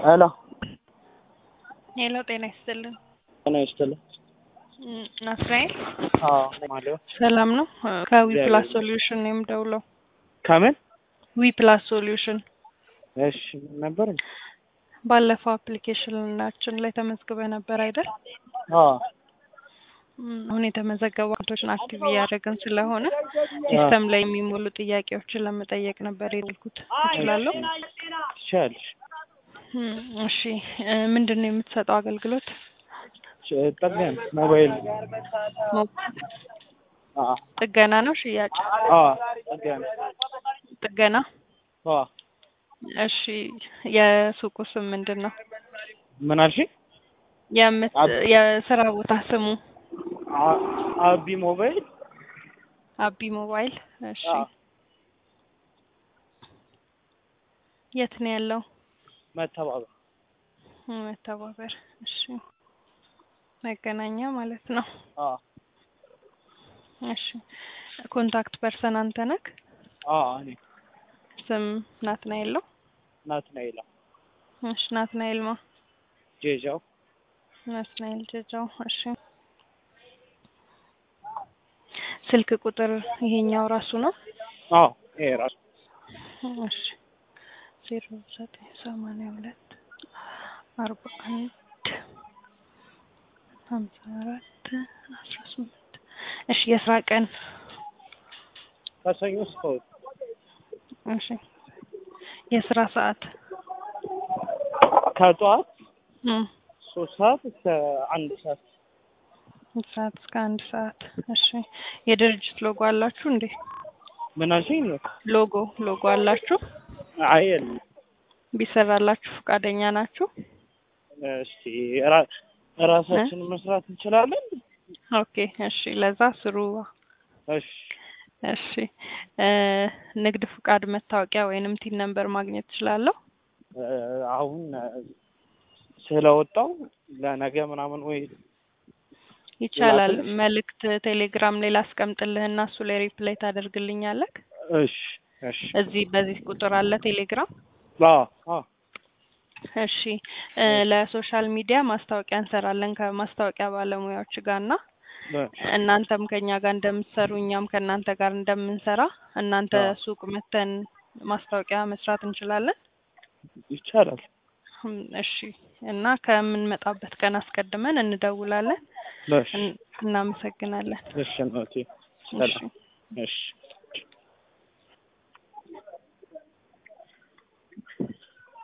ሄሎ ሄሎ ጤና ይስጥልን። ጤና ይስጥልኝ። እም፣ ናትናኤል አዎ ማለሁ ሰላም ነው? ከዊ እግዚአብሔር ፕላስ ይመስገን። ሶሉሽን ነው የምደውለው። ከምን? ዊ ፕላስ ሶሉሽን እሺ ምን ነበር? ባለፈው አፕሊኬሽናችን ላይ ተመዝግበ ነበር አይደል? አዎ እም፣ አሁን የተመዘገቡ አካውንቶችን አክቲቭ እያደረግን ስለሆነ ሲስተም ላይ የሚሞሉ ጥያቄዎችን ለመጠየቅ ነበር የደወልኩት። እችላለሁ? ትችያለሽ። እም፣ እሺ እ፣ ምንድን ነው የምትሰጠው አገልግሎት? ጠገን ሞባይል ሞ- አዎ ጥገና ነው ሽያጭ? አዎ ጠገን ጥገና። አዎ እሺ የሱቁ ስም ምንድን ነው? ምን አልሽኝ? የምት አብ- የስራ ቦታ ስሙ አ- አቢ ሞባይል አቢ ሞባይል። እሺ አዎ የት ነው ያለው? መተባበር መተባበር። እሺ መገናኛ ማለት ነው። አዎ እሺ ኮንታክት ፐርሰን አንተ ነህ? አዎ እኔ ስም ናትናኤል ነው? ናትናኤል እሺ ናትናኤል ማ ጄጃው ናትናኤል ጀጃው። እሺ ስልክ ቁጥር ይሄኛው ራሱ ነው? አዎ ይሄ ራሱ እሺ ዜሮ ዘጠኝ ሰማንያ ሁለት አርባ አንድ ሀምሳ አራት አስራ ስምንት እሺ የስራ ቀን ከሰኞ እስከ እሑድ እሺ የስራ ሰዓት ከጠዋት እም፣ ሶስት ሰዓት እስከ አንድ ሰዓት አንድ ሰዓት እስከ አንድ ሰዓት እሺ የድርጅት ሎጎ አላችሁ እንዴ ምን አልሽኝ? ሎጎ ሎጎ አላችሁ አይ የለም። ቢሰራላችሁ ፈቃደኛ ናችሁ እስቲ ራ- ራሳችንን መስራት እንችላለን። ኦኬ እሺ ለዛ ስሩ እሺ እሺ እ፣ ንግድ ፍቃድ መታወቂያ ወይንም ቲን ነምበር ማግኘት እችላለሁ እ፣ አሁን እ፣ ስለወጣው ለነገ ምናምን ወይ ይቻላል ላክልሽ? መልእክት ቴሌግራም ላይ ላስቀምጥልህና እሱ ላይ ሪፕላይ ታደርግልኛለህ እሺ እሺ እዚህ በዚህ ቁጥር አለ ቴሌግራም አዎ አዎ እሺ እ፣ ለሶሻል ሚዲያ ማስታወቂያ እንሰራለን ከማስታወቂያ ባለሙያዎች ጋር እና እናንተም ከኛ ጋር እንደምትሰሩ እኛም ከእናንተ ጋር እንደምንሰራ እናንተ አዎ። ሱቅ መተን ማስታወቂያ መስራት እንችላለን ይቻላል። እም፣ እሺ እና ከምንመጣበት ቀን አስቀድመን እንደውላለን እሺ እን- እናመሰግናለን እሺ እናቴ እሺ ሰላም እሺ